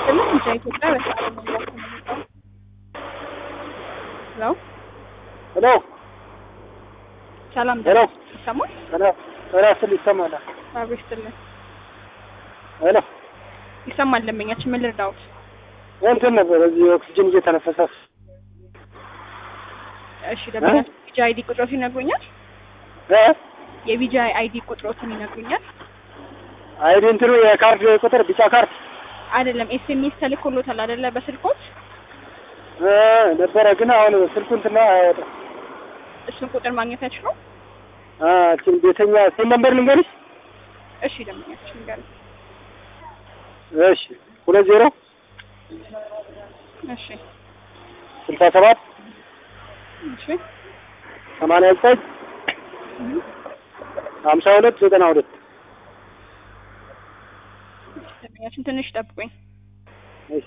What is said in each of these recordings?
ይስጥልን እንጃ ኢትዮጵያ በሰዓት መግባት ተመልሰው ሄሎ ሄሎ ሰላም ሄሎ ይሰማል? ሄሎ ጤና ይስጥልኝ ይሰማል አብሮ ይስጥልን ሄሎ ይሰማል። ደንበኛችን ምን ልርዳዎት? እንትን ነበር እዚህ ኦክሲጅን እየተነፈሰ እሺ ደንበኛችን ቢጂ አይዲ ቁጥሮትን ይነግሩኛል? እ የቢጂ አይዲ ቁጥሮትን ይነግሩኛል? አይዲ እንትኑ የካርድ ቁጥር ቢጫ ካርድ አይደለም ኤስኤምኤስ ተልኮሎታል አይደለ? በስልኮት እ ነበረ ግን አሁን ስልኩ እንትና አያወጣም እሱን ቁጥር ማግኘት አይችሉም? አ እቺን ቤተኛ ስልክ ነበር ልንገርሽ እሺ ደንበኛችን ንገሩኝ። እሺ ሁለት ዜሮ እሺ ስልሳ ሰባት እሺ ሰማንያ ዘጠኝ ሀምሳ ሁለት ዘጠና ሁለት ደንበኛችን ትንሽ ጠብቁኝ። እሺ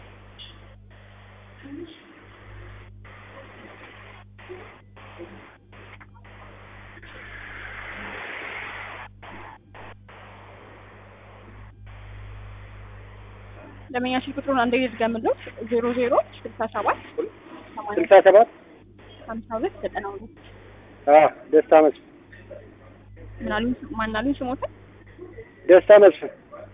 ደንበኛችን ቁጥሩን አንዴ ልድገምልዎት። ዜሮ ዜሮ ስልሳ ሰባት ሰማንያ ስልሳ ሰባት ሀምሳ ሁለት ዘጠና ሁለት አ ደስታ መስፍን ምናሉኝ ማናሉኝ ስሞትን ደስታ መስፍን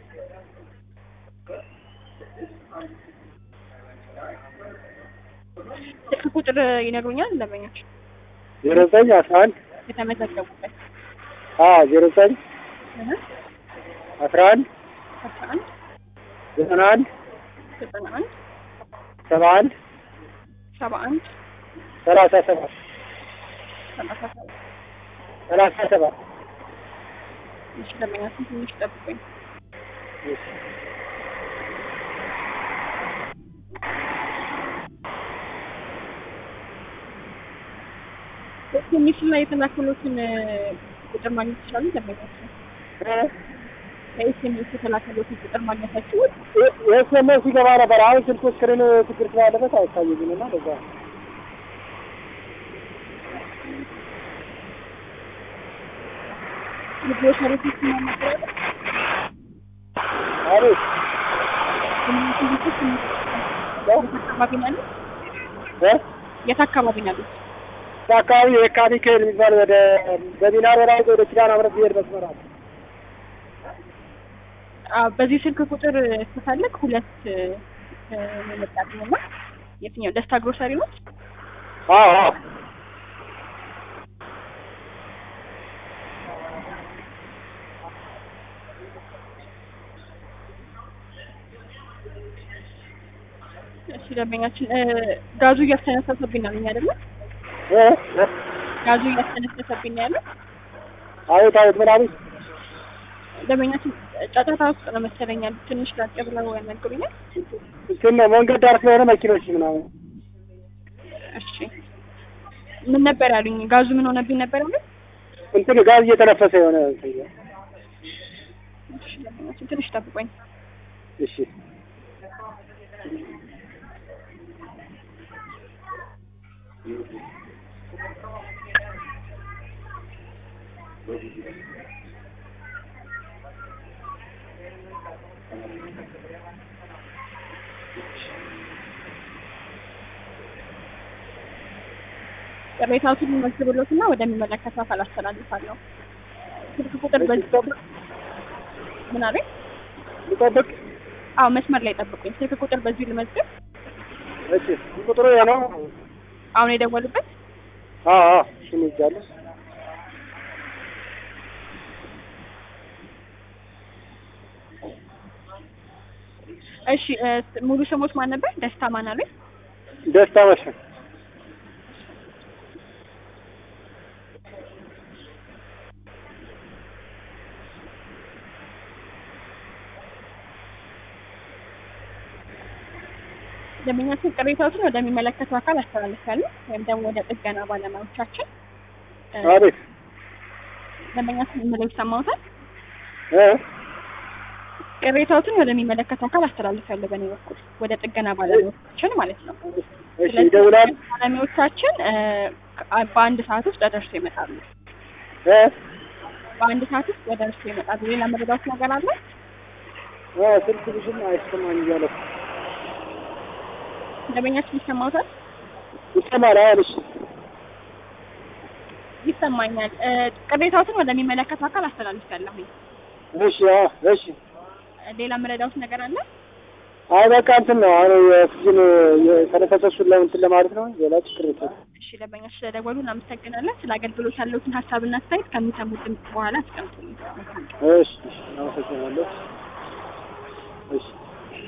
ስልክ ቁጥር ይነግሩኛል ደንበኛችን ዜሮ ዘጠኝ አስራ አንድ የተመዘገቡበት አ ዜሮ ዘጠኝ እህ አስራ አንድ አስራ አንድ ዘጠና አንድ ዘጠና አንድ ሰባ አንድ ሰባ አንድ ሰላሳ ሰባት ሰላሳ ሰባት ሰላሳ ሰባት እሺ ደንበኛችን ትንሽ ጠብቁኝ። በኤስኤምኤስ ላይ የተላከሉትን ቁጥር ማግኘት ይችላሉ ደንበኛችን? በኤስኤምኤስ የተላከሉትን ቁጥር ማግኘታችሁ የኤስኤምኤስ ሲገባ ነበር። አሁን ስልኩ ስክሪን ችግር ስላለበት አይታየኝም እና ለዛ ነው። የግሮሰሪ ፊት ማናገር አሪፍ አካባቢ ነው ያሉት? እ የት አካባቢ ነው ያሉት? በአካባቢ የካ ሚካኤል የሚባል ወደ በሚናሮ ላይ ወደ ኪዳነ ምሕረት ብሄድ መስመር አለ። አዎ፣ በዚህ ስልክ ቁጥር ስፈልግ ሁለት መጣጥኝ እና የትኛው ደስታ ግሮሰሪ ነው? አዎ አዎ እሺ ደንበኛችን እ ጋዙ እያስተነፈሰብኝ ነው አለኝ አይደለ? እ እ ጋዙ እያስተነፈሰብኝ ነው ያለው። አቤት አቤት ምን አሉኝ? ደንበኛችን ጫጫታ ውስጥ ነው መሰለኝ ያሉት። ትንሽ ላቅ ብለው ያናግሩኛል። እንትን ነው መንገድ ዳር ስለሆነ መኪኖች ምናምን እሺ ምን ነበር ያሉኝ? ጋዙ ምን ሆነብኝ ነበር ያሉኝ? እንትን ጋዝ እየተነፈሰ የሆነ እንትን ነው። እሺ ደንበኛችን ትንሽ ጠብቆኝ እሺ ቅሬታዎትን መዝግብሎትና ወደሚመለከተው አካል አስተላልፋለሁ። ስልክ ቁጥር በዚህ ምን አለኝ? ልጠብቅ። አዎ መስመር ላይ ጠብቁኝ። ስልክ ቁጥር በዚሁ ልመዝግብ። እሺ ቁጥሩ ይሄ ነው። አሁን የደወሉበት አዎ አዎ እሱን ይዛለሁ። እሺ እ ሙሉ ስሞት ማን ነበር? ደስታ ማን አለኝ? ደስታ መስፍን ደንበኛችን ቅሬታዎችን ወደሚመለከተው አካል አስተላልፋለሁ ወይም ደግሞ ወደ ጥገና ባለሙያዎቻችን እ አቤት ደንበኛችን የምለው ይሰማዎታል? እ ቅሬታዎትን ወደሚመለከተው አካል አስተላልፋለሁ በእኔ በኩል ወደ ጥገና ባለሙያዎቻችን ማለት ነው። እሺ ይደውላል። ባለሙያዎቻችን እ ከ- በአንድ ሰዓት ውስጥ ደርሰው ይመጣሉ። እ በአንድ ሰዓት ውስጥ ደርሰው ይመጣሉ። ሌላ መረዳት ነገር አለ? አዎ ስልክ ብሽም አይሰማኝ እያለ እኮ ደንበኛችን ይሰማዎታል? ይሰማል። አዎ እሺ ይሰማኛል። እ፣ ቅሬታዎትን ወደሚመለከተው አካል አስተላልፌያለሁኝ። እሺ አዎ እሺ ሌላ የምረዳዎት ነገር አለ? አይ በቃ እንትን ነው አሁን የኦክሲጅን የተነፈሰሱን ለእንትን ለማለት ነው። ሌላ ችግር የለም። እሺ ደንበኛችን ስለደወሉ እናመሰግናለን። ስለ አገልግሎት ያለውትን ሀሳብና አስተያየት ከሚሰሙት ድምፅ በኋላ አስቀምጡልኝ። እሺ እሺ አመሰግናለሁ። እሺ